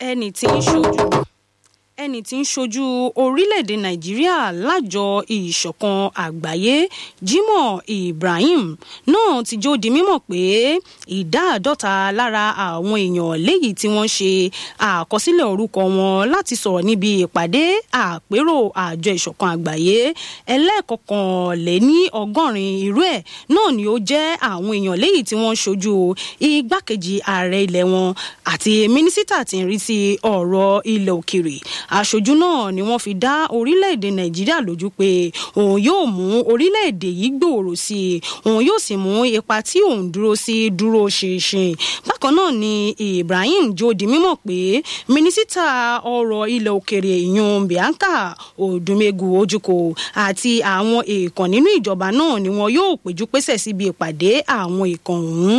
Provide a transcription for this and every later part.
ẹni tí ń ṣojú ẹni tí ń ṣojú orílẹ̀-èdè nàìjíríà lájọ ìṣọ̀kan àgbáyé jimoh ibrahim náà ti jó di mímọ̀ pé ìdá àádọ́ta lára àwọn èèyàn léyìí tí wọ́n ṣe àkọsílẹ̀ orúkọ wọn láti sọ̀rọ̀ níbi ìpàdé àpérò àjọ ìṣọ̀kan àgbáyé ẹlẹ́ẹ̀kọkànléní ọgọ́rin irú ẹ̀ náà ni ó jẹ́ àwọn èèyàn léyìí tí wọ́n ṣojú igbákejì ààrẹ ilẹ̀ wọn àti mínísítà tí ń rí sí ọ̀rọ̀ ilẹ̀ òkèrè aṣojú náà ni wọ́n fi dá orílẹ̀-èdè nàìjíríà lójú pé òun yóò mú orílẹ̀-èdè yìí gbòòrò sí i òun yóò sì mú ipa tí òun dúró sí dúró ṣinṣin bákan náà ni ibrahim jó di mímọ̀ pé mínísítà ọ̀rọ̀ ilẹ̀ òkèrè ìyún bianca odumegu ojúkò àti àwọn èèkàn nínú ìjọba náà ni wọn yóò péjú pésẹ̀ síbi ìpàdé àwọn èèkàn ọ̀hún.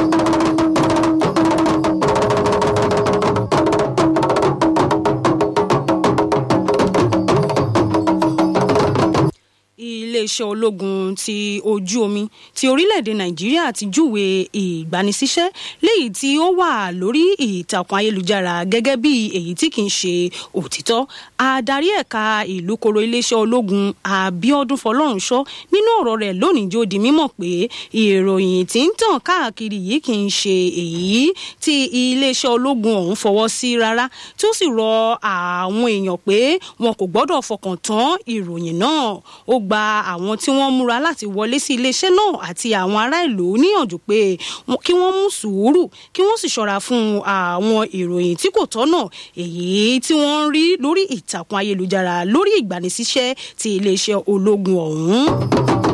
iléeṣẹ́ ológun ti ojú omi ti orílẹ̀-èdè nàìjíríà ti júwe ìgbanisíṣẹ́ léyìí tí ó wà lórí ìtàkùn ayélujára gẹ́gẹ́ bí èyí tí kì í ṣe òtítọ́ adarí ẹ̀ka ìlú koro iléeṣẹ́ ológun abiodun fọlọ́runṣọ́ nínú ọ̀rọ̀ rẹ̀ lónìí jó di mímọ̀ pé ìròyìn tí ń tàn káàkiri yìí kì í ṣe èyí tí iléeṣẹ́ ológun ọ̀hún fọwọ́ sí rárá tí ó sì rọ àwọn èèyàn pé wọn kò gbọ́dọ̀ fọkàn tán ìròyìn náà ó gba àwọn tí wọ́n múra láti wọlé sí iléeṣẹ́ náà àti àwọn ará ìlú níyànjú pé kí wọ́n mú sùúrù kí wọ́n sì ṣọ́ra fún àwọn ìròyìn tí kò tọ́nà èyí tí wọ́n ń rí lórí ìtàkùn ayélujára lórí ìgbanisíṣẹ́ ti iléeṣẹ́ ológun ọ̀hún.